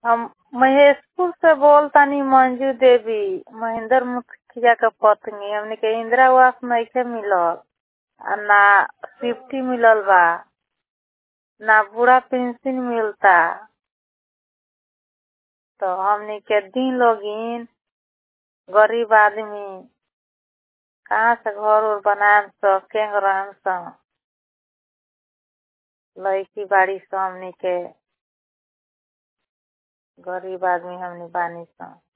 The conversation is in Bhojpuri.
हम महेशपुर से बोलतानी मंजू देवी महेंद्र मुखिया के पत्नी हमनी के इंदिरा आवास नइखे मिलल आ ना शिफ्टी मिलल बा ना बूढ़ा पेंशन मिलता तो हमनी के दी लोगिन गरीब आदमी कहाँ से घर उर बनाएम स केंग रहम स लड़की बाड़ी स हमनी के गरीब आदमी हमनी बानी स